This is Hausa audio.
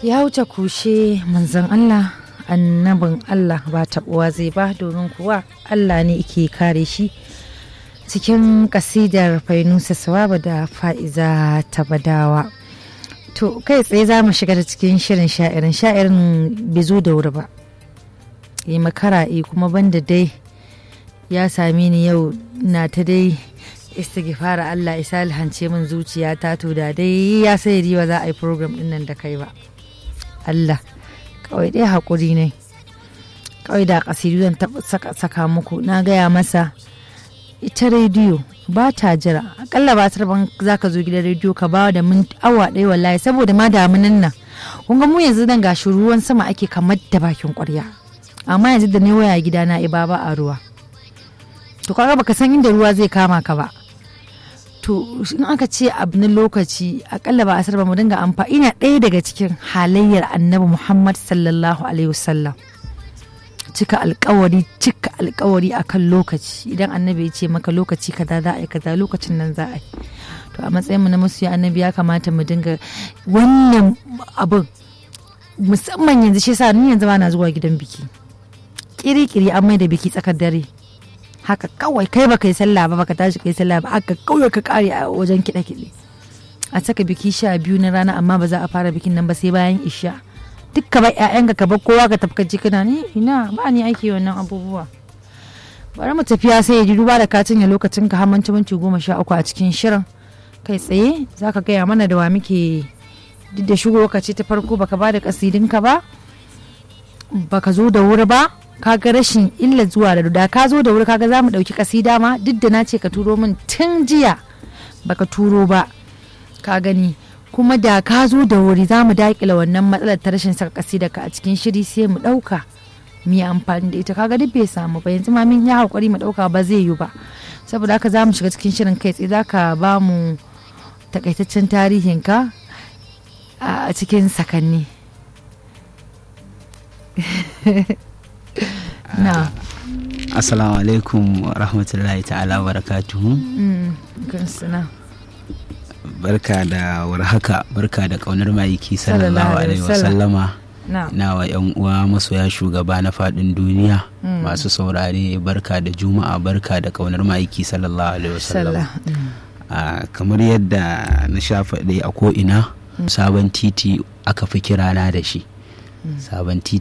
ya wuce kushe manzon Allah annabin Allah ba taɓuwa zai ba domin kuwa Allah ne ke kare shi cikin kasidar fainusa sawaba da fa'iza tabadawa to kai tsaye za mu shiga da cikin shirin sha'irin sha'irin bai zo da wuri ba yi makara kuma banda dai ya same ni yau na ta dai istighfara Allah isa alhance min zuciya ta to da dai ya sai riwa za a yi program din nan da kai ba Allah kawai dai haƙuri ne kawai da ƙasidu zan saka muku na gaya masa ita rediyo ba ta jira akalla ba ban za ka zo gidan rediyo ka ba da min awa ɗaya wallahi saboda ma damunan nan kun ga mu yanzu nan gashi ruwan sama ake kamar da bakin ƙwarya amma yanzu da ne waya gida na iba ba a ruwa to kaga baka san inda ruwa zai kama ka ba to in aka ce abu na lokaci akalla ba a ba mu dinga amfani ina ɗaya daga cikin halayyar annabi muhammad sallallahu alaihi wasallam cika alkawari cika alkawari akan lokaci idan annabi ya ce maka lokaci kaza za a yi kaza lokacin nan za a yi to a matsayin mu na masu annabi ya kamata mu dinga wannan abin musamman yanzu shi sa ni yanzu ba na zuwa gidan biki kiri-kiri an mai da biki tsakar dare haka kawai kai baka yi sallah ba baka tashi kai sallah ba haka kawai ka kare a wajen kiɗe-kiɗe a saka biki sha biyu na rana amma ba za a fara bikin nan ba sai bayan isha duk ka bar ƴaƴanka ka bar kowa ka tafi kaji kana ni ina ba ni aiki wannan abubuwa bari mu tafiya sai ya ji duba da katin ya lokacin ka hamanci minti goma sha uku a cikin shirin kai tsaye za ka gaya mana da wa muke duk da shigo ka ce ta farko baka ba da kasidinka ba baka zo da wuri ba kaga rashin illa zuwa da da ka zo da wuri kaga za mu ɗauki kasida ma duk da na ce ka turo min tun jiya baka turo ba ka gani kuma da ka zo da wuri za mu daƙila wannan matsalar ta rashin saka kasida ka a cikin shiri sai mu ɗauka mu yi amfani da ita kaga duk bai samu ba yanzu ma min ya haƙuri mu ɗauka ba zai yi ba saboda haka za mu shiga cikin shirin kai tsaye za ka ba mu takaitaccen tarihinka a cikin sakanni na assalamu alaikum wa rahmatullahi ta'ala wa barakatuhu barka da warhaka barka da kaunar mayiki sallallahu alaihi wasallama na wa yan uwa masoya shugaba na fadin duniya masu saurare barka da juma'a barka da kaunar mayiki sallallahu alaihi wasallama kamar yadda na sha faɗi a ko'ina sabon titi aka fi kirana da shi sabon titi